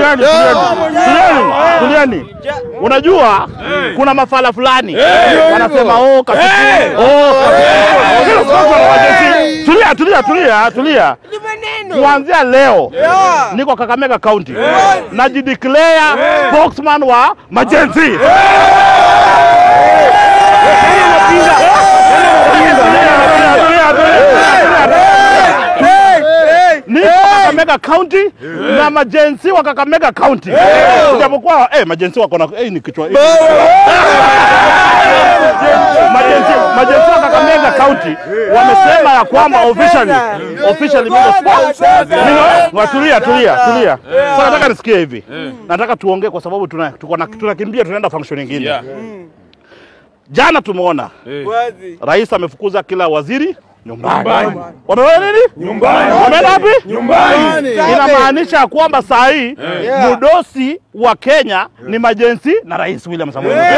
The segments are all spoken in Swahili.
tulieni, tulieni, tulieni. Unajua kuna mafala fulani wanasema oh, katibu, oh, katibu. Tulia, tulia, tulia, tulia. Kuanzia leo niko Kakamega County najideclare spokesman wa majenzi. Niko Kakamega County na majensi wa Kakamega County, japokuwa eh, majensi wako na eh, ni kichwa eh. majensi majensi wa Kakamega County wamesema ya kwamba officially officially mimi mimi tulia tulia tulia. Sasa nataka nisikie hivi, nataka tuongee kwa sababu tuna tuko na tunakimbia tunaenda function nyingine. Jana tumeona rais amefukuza kila waziri nyumbani. Wameona nini? Nyumbani. Wameenda wapi? Nyumbani. Inamaanisha kwamba saa hii mudosi wa Kenya ni majensi na Rais William Samoei Ruto.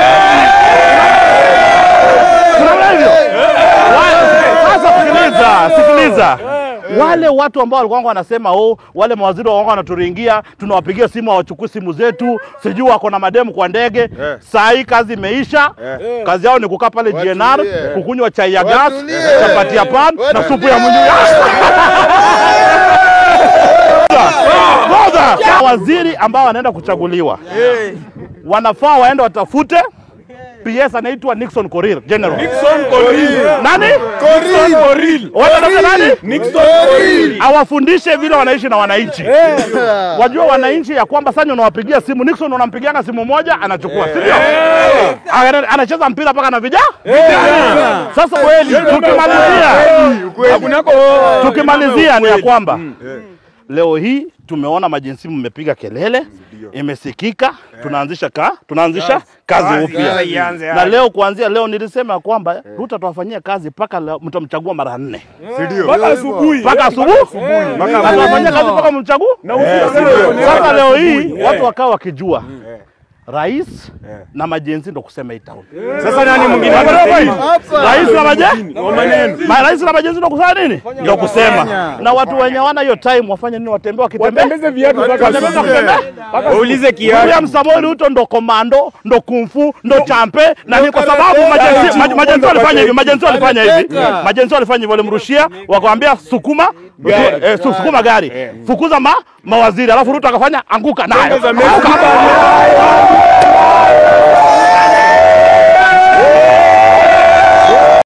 Tunaona hivyo? Wa- Sasa sikiliza, sikiliza. Wale watu ambao walikuwa wanasema oh, wale mawaziri walikuwa wanaturingia, tunawapigia simu hawachukui simu zetu, sijui wako na mademu kwa ndege. Saa hii kazi imeisha. Kazi yao ni kukaa pale GNR, Watulie. kukunywa chai ya gas, Watulie. chapati ya pan na Watulie. supu ya mwenyewe. Ngoja. Waziri ambao wanaenda kuchaguliwa wanafaa waende watafute PS anaitwa Nixon Korir General. Nani? Wanataka nani? Awafundishe vile wanaishi na wananchi. Wajua wananchi ya kwamba sasa unawapigia simu Nixon unampigianga simu moja anachukua, si ndio? Ana- Anacheza mpira mpaka na vijana. Sasa kweli tukimalizia tukimalizia ni ya kwamba leo hii tumeona majinsi mmepiga kelele, imesikika, tunaanzisha ka, tunaanzisha kazi upya. Na leo kuanzia leo nilisema ya kwamba Ruto atawafanyia kazi mpaka leo mtamchagua mara nne mpaka asubuhi mpaka asubuhi, atawafanyia kazi mpaka mchague. Sasa leo hii watu wakawa wakijua rais na majenzi ndo kusema hii town. sasa nani mwingine Rais na majenzi Ma- rais na majenzi ndo kusema nini? Ndo kusema. Na watu wenye wana hiyo time wafanye nini? Watembee wakitembea watembeze viatu mpaka Watembeze asubuhi wakitembea. waulize kiatu William Samoei Ruto ndo komando, ndo kumfu, ndo champe na ni kwa sababu majenzi ma- majenzi walifanya hivi, majenzi walifanya hivi. Majenzi walifanya hivyo, walimrushia wakamwambia sukuma eh, su- sukuma gari. Fukuza ma, mawaziri alafu Ruto akafanya anguka nayo. Tembeza meza. Anguka.